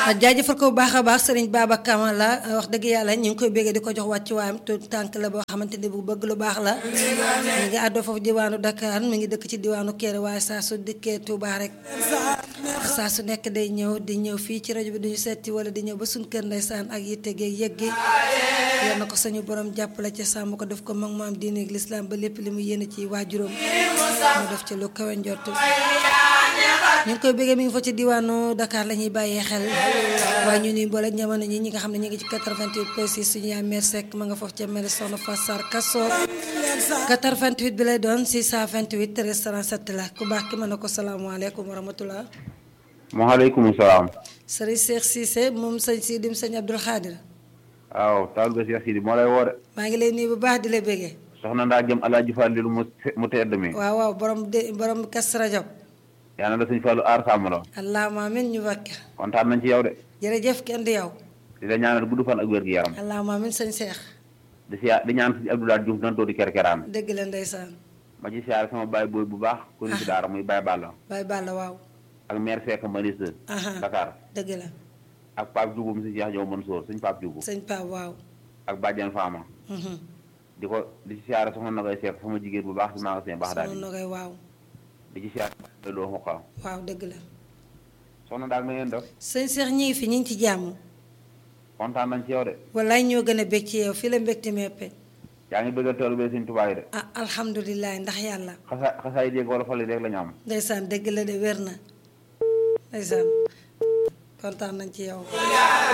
jaajëfal ko bu baax a baax sëriñ Baba Kama la wax dëgg yàlla ñu ngi koy béggee di ko jox wàccu waayam te tànk la boo xamante ni bu bëgg lu baax la mi ngi àddoo foofu diwaanu Dakar mi ngi dëkk ci diwaanu Kéré waaye saa su dikkee Touba rek saa su nekk day ñëw di ñëw fii ci rajo bi duñu seeti wala di ñëw ba suñ kër ndeysaan ak yitte geeg yëg gi yal na ko sañu borom jàppale ca sàmm ko def ko mag maam diine ak lislaam ba lépp li mu yéene ci waajuróom mu def ci lu kawe njortu ñu ngi koy bëggee mi ngi fa ci diwaanu Dakar la ñuy bàyyee xel waaye ñu nuy boole jamono ñi ñi nga xam ne ñu ngi ci 88 point 6 suñu yaay mère Seck ma nga foofu ca mère Soxna Fassar Kasso 88 bi lay doon 628 13 37 la ku baax ki mën na ko salaamaaleykum wa rahmatulah. maaleykum salaam. sëriñ Cheikh Cissé moom sëñ Sidim sëñ Abdul Xaadir. waaw taal ba Cheikh Sidi moo lay woo de. maa ngi lay nuyu bu baax di la bëggee. soxna ndaa jëm alaaji Fallilu mu mu tedd mi. waaw waaw borom de borom kas rajab. yaa na la sëñ Fallu aar sàmm la. allahumma amiin ñu bakka. kontaan nañ ci yow de. jërëjëf kenn di yow. di la ñaanal gudd fan ak wér gi yaram. allahumma amiin sëñ Cheikh. di siyaar di ñaan sëñ Abdoulaye Diouf nan di kerkeraan. dëgg la ndeysaan. ma ci siyaar sama baay booy bu baax. ku ñu ci daara muy Baye Balla. Baye Balla waaw. ak maire Seck Mariste. Dakar. dëgg la. ak Pape Diouf mu si Cheikh Diop Mansour sëñ Pape Diouf. sëñ Pape waaw. ak Badiane Fama. di ko di ci siyaare soxna Nogay Seck sama jigéen bu baax si magasin baax daal soxna Nogay waaw. di ci siyaare loo xoqa waaw dëgg la. soxna daal na ngeen def. sëñ Cheikh ñi ngi fi ñu ngi ci jàmm. kontaan nañ ci yow de. wallaay ñoo gën a bég ci yow fii la mbégte meppe. yaa ngi bëgg a tool bee sëñ Tuubaa yi de. ah alhamdulilah ndax yàlla. xasa xasaay dégg wala fali rek la ñu am. ndeysaan dëgg la de wér na ndeysaan kontaan nañ ci yow.